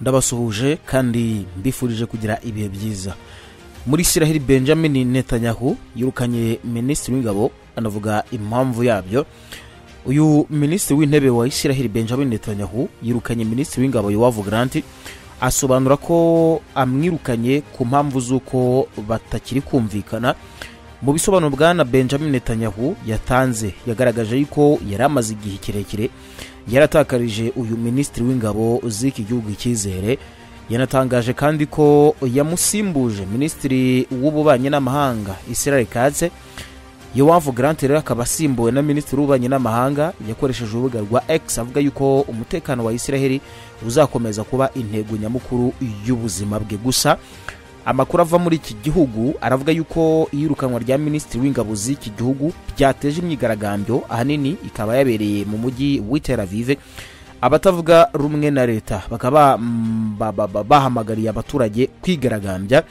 ndabasuhuje kandi mbifurije kugira ibihe byiza muri israel benjamin netanyahu yirukanye minisitiri w'ingabo anavuga impamvu yabyo uyu minisitiri w'intebe wa israel benjamin netanyahu yirukanye minisitiri w'ingabo yowavu garanti asobanura ko amwirukanye ku mpamvu z'uko batakiri kumvikana mu bisobanuro bwana benjamin netanyahu yatanze yagaragaje yuko yari amaze igihe kirekire yaratakarije uyu minisitiri w'ingabo z'iki gihugu icyizere yanatangaje kandi ko yamusimbuje minisitiri w'ububanyi n'amahanga israel katse yowavu garanti rero akaba asimbuwe na minisitiri w'ububanyi n'amahanga yakoresheje urubuga rwa x avuga yuko umutekano wa israel uzakomeza kuba intego nyamukuru y'ubuzima bwe gusa amakuru ava muri iki gihugu aravuga yuko iyirukanwa rya minisitiri w'ingabo z'iki gihugu byateje imyigaragambyo ahanini ikaba yabereye mu mujyi w'iteravive abatavuga rumwe na leta bakaba bahamagariye abaturage kwigaragambya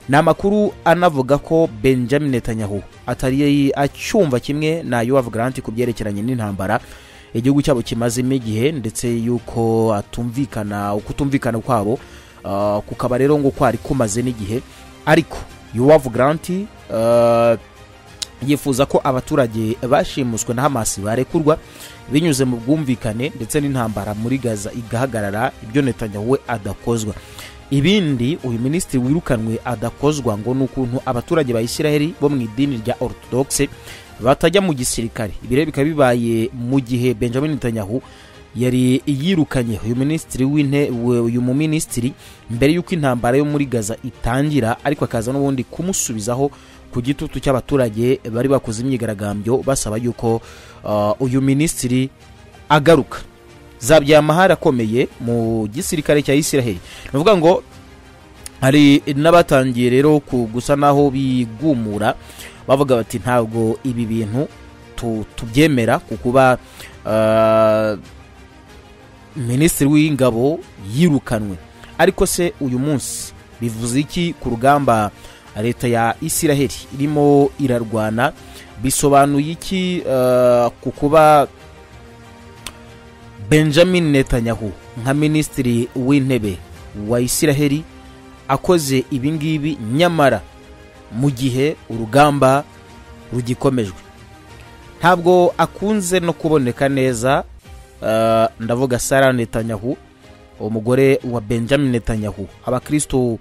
ni amakuru anavuga ko benjamin netanyahu atari acyumva kimwe na yuwavu garanti ku byerekeranye n'intambara igihugu cyabo kimazemo igihe ndetse y'uko atumvikana ukutumvikana kwabo kukaba rero ngo kwari kumaze n'igihe ariko yuwavu garanti yifuza ko abaturage bashimuswe na hamasi barekurwa binyuze mu bwumvikane ndetse n'intambara muri gaza igahagarara ibyo netanyahu we adakozwa ibindi uyu minisitiri wirukanwe adakozwa ngo ni ukuntu abaturage ba israel bo mu idini rya orthodoxe batajya mu gisirikare ibi bikaba bibaye mu gihe benjamin netanyahu yari yirukanye uyu minisitiri w'intebe uyu muminisitiri mbere y'uko intambara yo muri gaza itangira ariko akaza n'ubundi kumusubizaho ku gitutu cy'abaturage bari bakoze imyigaragambyo basaba yuko uyu minisitiri agaruka zabyaye amahari akomeye mu gisirikare cya israel ni ukuvuga ngo hari n'abatangiye rero gusa n'aho bigumura bavuga bati ntabwo ibi bintu tubyemera ku kuba minisitiri w'ingabo yirukanwe ariko se uyu munsi bivuze iki ku rugamba leta ya israel irimo irarwana bisobanuye iki ku kuba benjamin netanyahu nka minisitiri w'intebe wa israel akoze ibingibi nyamara mu gihe urugamba rugikomejwe ntabwo akunze no kuboneka neza ndavuga sara netanyahu umugore wa benjamin netanyahu abakirisitu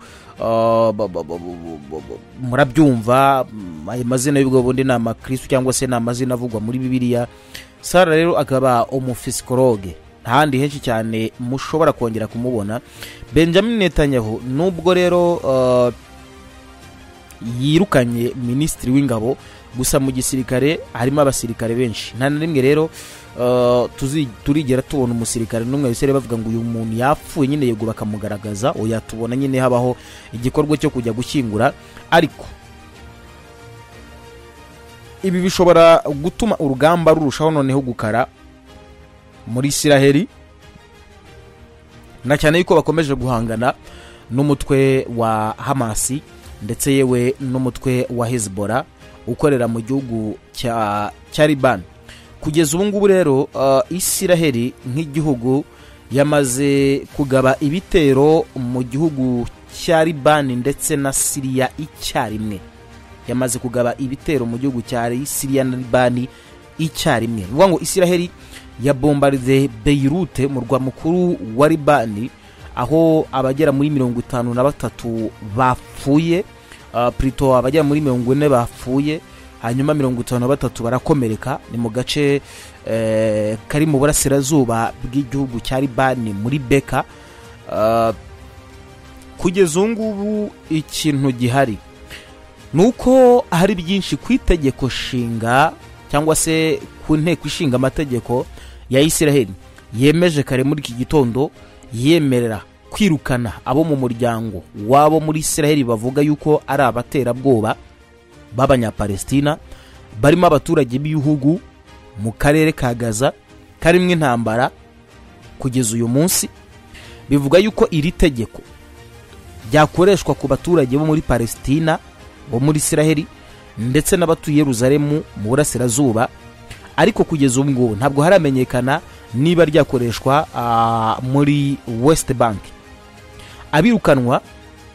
murabyumva ayo mazina y'ubwo bundi ni amakirisitu cyangwa se ni amazina avugwa muri bibiliya sara rero akaba umufisikologe ntahandi henshi cyane mushobora kongera kumubona benjamin netanyahu nubwo rero yirukanye minisitiri w'ingabo gusa mu gisirikare harimo abasirikare benshi nta na rimwe rero turigera tubona umusirikare n'umwe wese bavuga ngo uyu muntu yapfuye nyine yego bakamugaragaza oya tubona nyine habaho igikorwa cyo kujya gushyingura ariko ibi bishobora gutuma urugamba rurushaho noneho gukara muri isiraheli na cyane yuko bakomeje guhangana n'umutwe wa hamasi ndetse yewe n'umutwe wa hezibora ukorera mu gihugu cya Liban kugeza ubu ngubu rero isiraheli nk'igihugu yamaze kugaba ibitero mu gihugu cya Liban ndetse na siriya icyarimwe yamaze kugaba ibitero mu gihugu cya siriya na Liban icyarimwe ni ukuvuga ngo isiraheli yabombarize beyirute murwa mukuru wa Liban aho abagera muri mirongo itanu na batatu bapfuye purito abagera muri mirongo ine bapfuye hanyuma mirongo itanu na batatu barakomereka ni mu gace kari mu burasirazuba bw'igihugu cya ribani muri beka kugeza ubu ngubu ikintu gihari ni uko hari byinshi ku itegeko nshinga cyangwa se ku nteko ishinga amategeko ya israel yemeje kare muri iki gitondo yemerera kwirukana abo mu muryango wabo muri israel bavuga yuko ari abaterabwoba b'abanyapalestina barimo abaturage b'ibihugu mu karere ka gaza karimo intambara kugeza uyu munsi bivuga yuko iri tegeko ryakoreshwa ku baturage bo muri palestina bo muri israel ndetse n'abatuye Yeruzalemu mu burasirazuba ariko kugeza ubu ngubu ntabwo haramenyekana niba ryakoreshwa muri west bank abirukanwa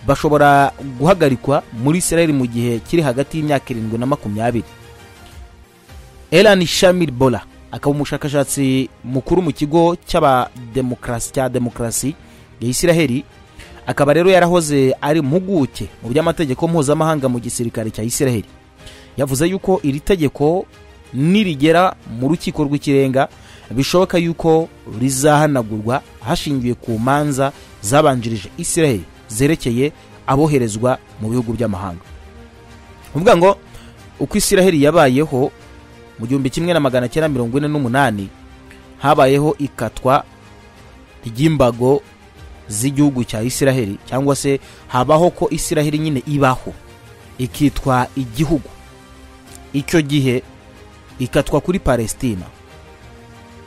bashobora guhagarikwa muri israel mu gihe kiri hagati y'imyaka irindwi na makumyabiri elan shamir bola akaba umushakashatsi mukuru mu kigo cy'abademokarasi cya demokarasi ya israel akaba rero yarahoze ari impuguke mu by'amategeko mpuzamahanga mu gisirikare cya israel yavuze yuko iri tegeko nirigera mu rukiko rw'ikirenga bishoboka yuko rizahanagurwa hashingiwe ku manza zabanjirije israel zerekeye aboherezwa mu bihugu by'amahanga uvuga ngo uko israel yabayeho mu gihumbi kimwe na magana cyenda mirongo ine n'umunani habayeho ikatwa ry'imbago z'igihugu cya israel cyangwa se habaho ko israel nyine ibaho ikitwa igihugu icyo gihe ikatwa kuri palesitina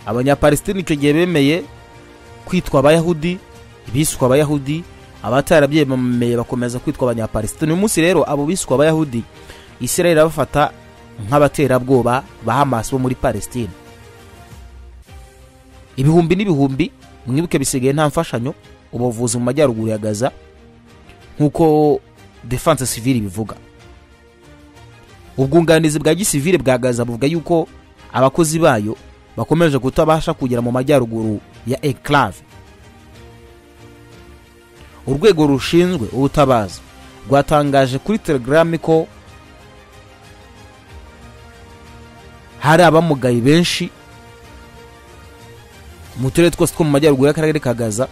abanyapalesitina icyo gihe bemeye kwitwa abayahudi biswe abayahudi abatarabyemeye bakomeza kwitwa abanyapalesitina uyu munsi rero abo biswe abayahudi israel irabafata nk'abaterabwoba ba hamas bo muri palesitina ibihumbi n'ibihumbi mwibuke bisigaye nta mfashanyo ubuvuzi mu majyaruguru ya gaza nk'uko defanse sivili bivuga ubwunganizi bwa gisivile bwa gaza buvuga yuko abakozi bayo bakomeje kutabasha kugera mu majyaruguru ya enclave urwego rushinzwe ubutabazi rwatangaje kuri telegram ko hari abamugaye benshi mu turere twose two mu majyaruguru y'akarere ka gaza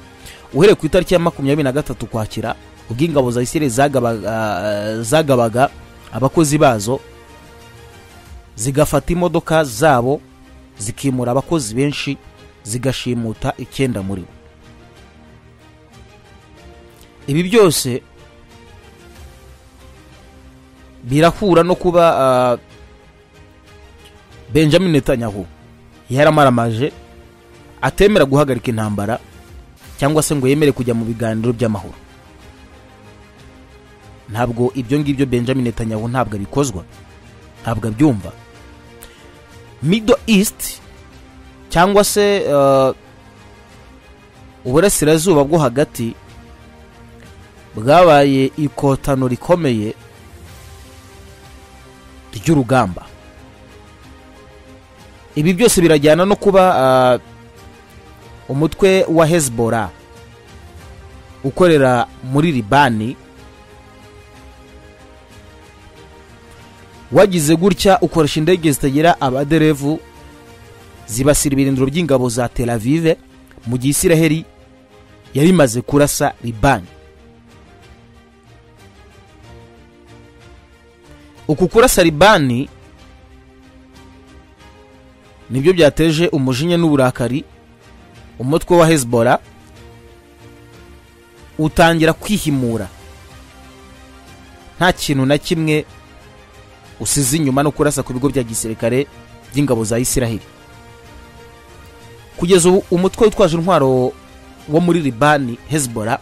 uhereye ku itariki ya makumyabiri na gatatu kwakira ubwo ingabo za isireli zagabaga, zagabaga abakozi bazo zigafata imodoka zabo zikimura abakozi benshi zigashimuta icyenda muri bo ibi byose birahura no kuba benjamin netanyahu yaramaramaje atemera guhagarika intambara cyangwa se ngo yemere kujya mu biganiro by'amahoro ntabwo ibyo ngibyo benjamin netanyahu ntabwo abikozwa ntabwo abyumva middle east cyangwa se uburasirazuba bwo hagati bwabaye ikotano rikomeye ry'urugamba ibi byose birajyana no kuba umutwe wa hezbollah ukorera muri libani wagize gutya ukoresha indege zitagira abaderevu zibasira ibirindiro by'ingabo za tel avive mu gihe isiraheli yari imaze kurasa libani uku kurasa libani nibyo byateje umujinya n'uburakari umutwe wa hezbollah utangira kwihimura nta kintu na kimwe usize inyuma no kurasa ku bigo bya gisirikare by'ingabo za isiraheli kugeza ubu umutwe witwaje intwaro wo muri libani hezbollah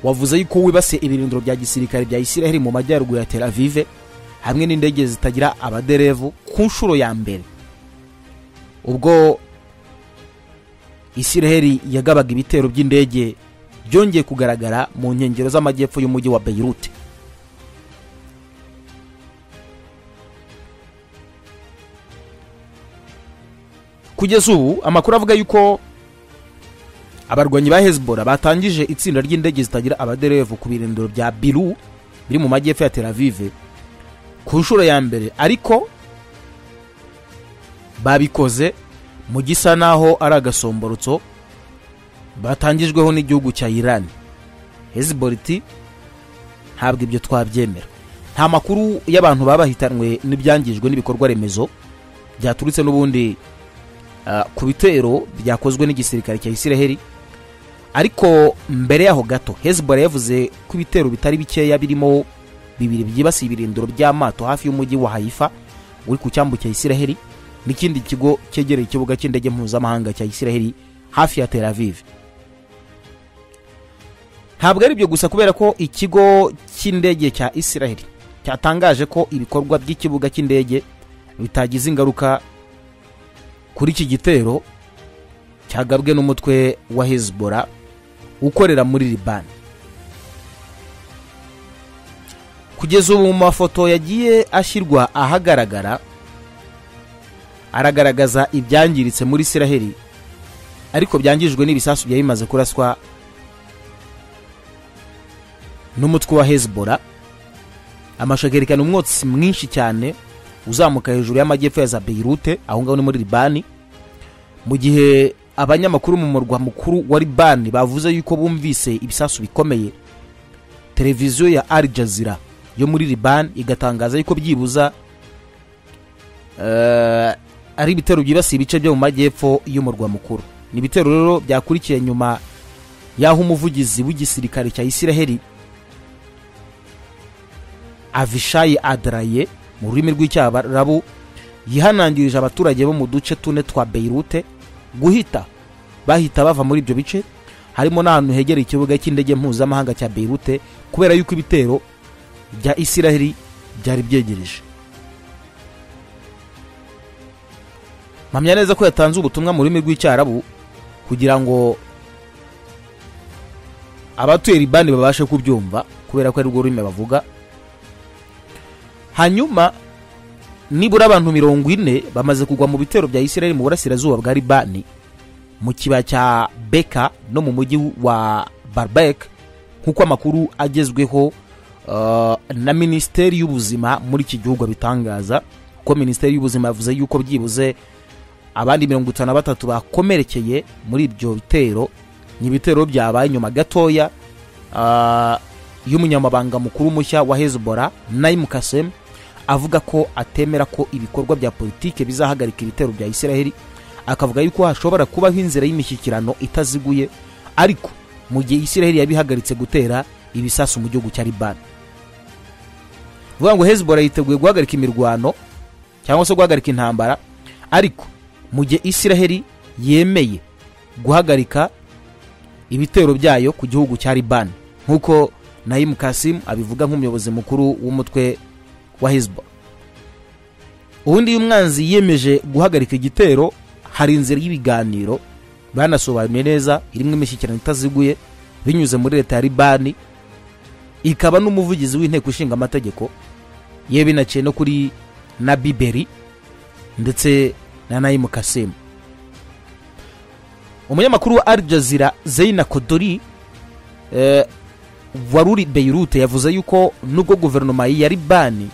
wavuze yuko wibasiye ibirindiro bya gisirikare bya isiraheli mu majyaruguru ya tel avive hamwe n'indege zitagira abaderevu ku nshuro ya mbere ubwo isiraheli yagabaga ibitero by'indege byongeye kugaragara mu nkengero z'amajyepfo y'umujyi wa beirute kugeza ubu amakuru avuga yuko abarwanyi ba hezbollah batangije itsinda ry'indege zitagira abaderevu ku birindiro bya biru biri mu majyepfo ya tel avive ku nshuro ya mbere ariko babikoze mu gisa n'aho ari agasomborotso batangijweho n'igihugu cya irani hezbollah iti ntabwo ibyo twabyemera nta makuru y'abantu baba bahitanwe n'ibyangijwe n'ibikorwa remezo byaturutse n'ubundi ku bitero byakozwe n'igisirikare cya isiraheli ariko mbere yaho gato hezbollah yavuze ko ibitero bitari bikeya birimo bibiri byibasiye ibirindiro by'amato hafi y'umujyi wa hayifa uri ku cyambu cya isiraheli n'ikindi kigo cyegereye ikibuga cy'indege mpuzamahanga cya isiraheli hafi ya tel aviv ntabwo ari ibyo gusa kubera ko ikigo cy'indege cya isiraheli cyatangaje ko ibikorwa by'ikibuga cy'indege bitagize ingaruka kuri iki gitero cyagabwe n'umutwe wa hezbollah ukorera muri libani kugeza ubu mu mafoto yagiye ashyirwa ahagaragara aragaragaza ibyangiritse muri isiraheli ariko byangijwe n'ibisasu byari bimaze kuraswa n'umutwe wa hezibora amashagarikana umwotsi mwinshi cyane uzamuka hejuru y'amajyepfo ya za beyirute aho ngaho ni muri libani mu gihe abanyamakuru mu murwa mukuru wa libani bavuze yuko bumvise ibisasu bikomeye televiziyo ya al jazeera yo muri libani igatangaza yuko byibuza eh, ari ibitero byibasiye ibice byo mu majyepfo y'umurwa mukuru ni ibitero rero byakurikiye nyuma y'aho umuvugizi w'igisirikare cya isiraheli avishayi adaraye mu rurimi rw'icyarabu yihanangirije abaturage bo mu duce tune twa beyirute guhita bahita bava muri ibyo bice harimo n'ahantu hegereye ikibuga cy'indege mpuzamahanga cya beyirute kubera yuko ibitero bya isiraheli byari byegereje mpamya neza ko yatanze ubutumwa mu rurimi rw'icyarabu kugira ngo abatuye libani babashe kubyumva kubera ko ari rwo rurimi bavuga hanyuma nibura abantu mirongo ine bamaze kugwa mu bitero bya isiraheli mu burasirazuba bwa libani mu kibaya cya beka no mu mujyi wa barbek nk'uko amakuru agezweho uh, na minisiteri y'ubuzima muri iki gihugu abitangaza kuko minisiteri y'ubuzima yavuze yuko byibuze abandi mirongo itanu na batatu bakomerekeye muri ibyo bitero ni ibitero byabaye nyuma gatoya uh, y'umunyamabanga mukuru mushya wa hezibora nayimu kasemu avuga ko atemera ko ibikorwa bya politiki bizahagarika ibitero bya isiraheli akavuga yuko hashobora kubaho inzira y'imishyikirano itaziguye ariko mu gihe isiraheli yabihagaritse gutera ibisasu mu gihugu cya libani vuga ngo hezibora yiteguye guhagarika imirwano cyangwa se guhagarika intambara ariko mu gihe isiraheli yemeye guhagarika ibitero byayo ku gihugu cya libani nk'uko nayimu kasimu abivuga nk'umuyobozi mukuru w'umutwe wa hezbo ubundi iyo umwanzi yiyemeje guhagarika igitero hari inzira y'ibiganiro banasobanuye neza irimo imishyikirano itaziguye binyuze muri leta ya libani ikaba n'umuvugizi w'inteko ishinga amategeko yewe binaciye no kuri na biberi ndetse na nayimu kasimu umunyamakuru wa al jazeera zeyina kodori eh, wari uri beyirute yavuze yuko nubwo guverinoma ya libani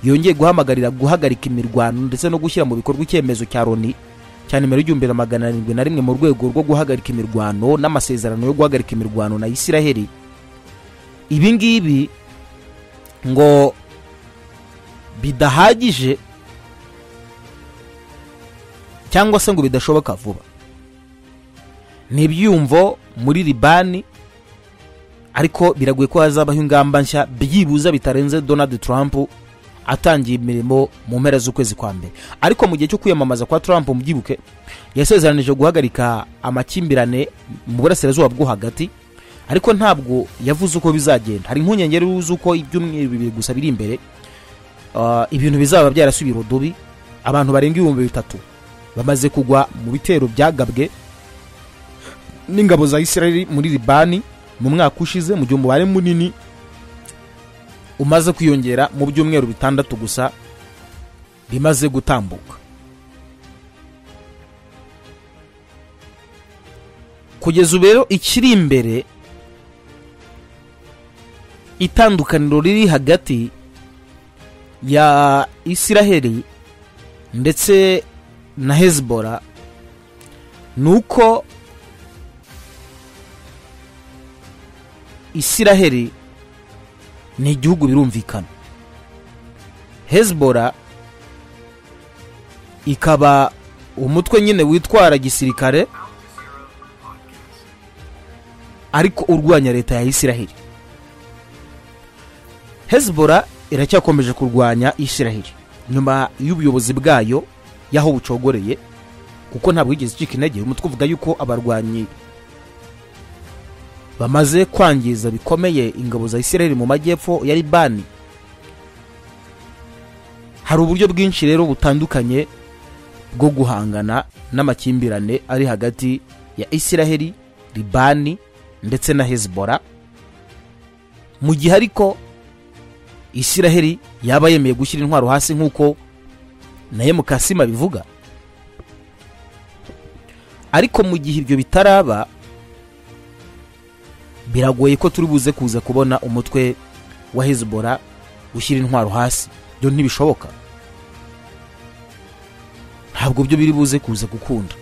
yongeye guhamagarira guhagarika imirwano ndetse no gushyira mu bikorwa icyemezo cya loni cya nimero igihumbi na magana arindwi na rimwe mu rwego rwo guhagarika imirwano n'amasezerano yo guhagarika imirwano na isiraheli ibi ngibi ngo bidahagije cyangwa se ngo bidashoboka vuba ni ibyiyumvo muri libani ariko biragoye ko hazabaho ingamba nshya byibuza bitarenze donald trump atangiye imirimo mu mpera z'ukwezi kwa mbere ariko mu gihe cyo kwiyamamaza kwa trump mubyibuke yasezeranije guhagarika amakimbirane mu burasirazuba bwo hagati ariko ntabwo yavuze uko bizagenda hari impungenge z'uko ibyumweru bibiri gusa biri imbere uh, ibintu bizaba byarasubira udubi abantu barenga ibihumbi bitatu bamaze kugwa mu bitero byagabwe n'ingabo za isiraheli muri libani mu mwaka ushize mu gihe umubare munini umaze kwiyongera mu byumweru bitandatu gusa bimaze gutambuka kugeza ubu rero ikiri imbere itandukaniro riri hagati ya isiraheli ndetse na hezibora ni uko isiraheli ni igihugu birumvikana hezibora ikaba umutwe nyine witwara gisirikare ariko urwanya leta ya isiraheli hezibora iracyakomeje kurwanya isiraheli nyuma y'ubuyobozi bwayo y'aho bucogoreye kuko ntabwo yigeze icika intege umutwe uvuga yuko abarwanyi bamaze kwangiza bikomeye ingabo za isiraheli mu majyepfo ya libani hari uburyo bwinshi rero butandukanye bwo guhangana n'amakimbirane ari hagati ya isiraheli libani ndetse na hezibora mu gihe ariko isiraheli yaba yemeye gushyira intwaro hasi nk'uko na mukasima abivuga ariko mu gihe ibyo bitaraba biragoye ko turi buze kuza kubona umutwe wa hezibora ushyira intwaro hasi byo ntibishoboka ntabwo byo biri buze kuza gukunda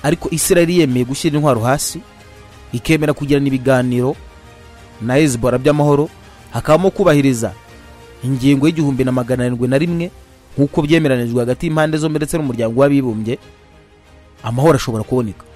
ariko isiraheli yemeye gushyira intwaro hasi ikemera kugirana ibiganiro na hezibora by'amahoro hakabamo kubahiriza ingingo y'igihumbi na magana arindwi na rimwe nk'uko byemeranijwe hagati y'impande zombi ndetse n'umuryango w'abibumbye amahoro ashobora kuboneka